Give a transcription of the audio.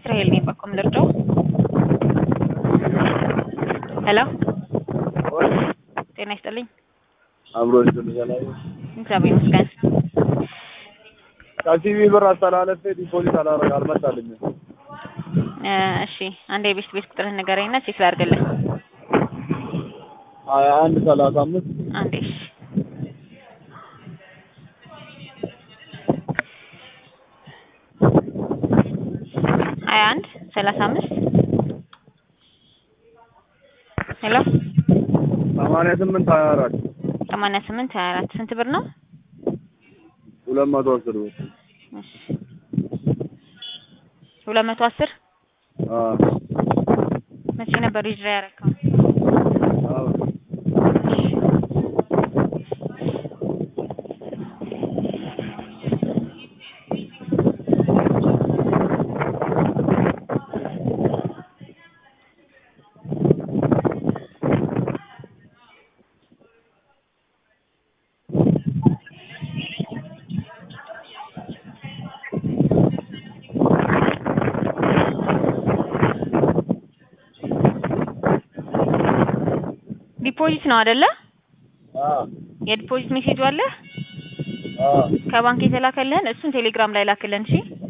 ራሄል ነኝ በኮም ልርዳው? ሄሎ ጤና ይስጥልኝ። አብሮ ይዘልኛል። እግዚአብሔር ይመስገን። ከሲቪ ብር አስተላለፌ ዲፖዚት አላረግ አልመጣልኝም። እ እሺ አንድ የቤት ቤት ቁጥርህን ንገረኝና ቼክ ላድርግልህ። ሀያ አንድ ሰላሳ አምስት አንዴ እሺ ሀያ አንድ ሰላሳ አምስት ሄሎ ሰማንያ ስምንት ሀያ አራት ሰማንያ ስምንት ሀያ አራት ስንት ብር ነው? ሁለት መቶ አስር ብር እሺ ሁለት መቶ አስር አ መቼ ነበር ዊዝድራ ያደረከው? አዎ ዲፖዚት ነው አይደለ? አ የዲፖዚት ሜሴጅ አለ አ ከባንክ የተላከልህን እሱን ቴሌግራም ላይ ላክልን እሺ።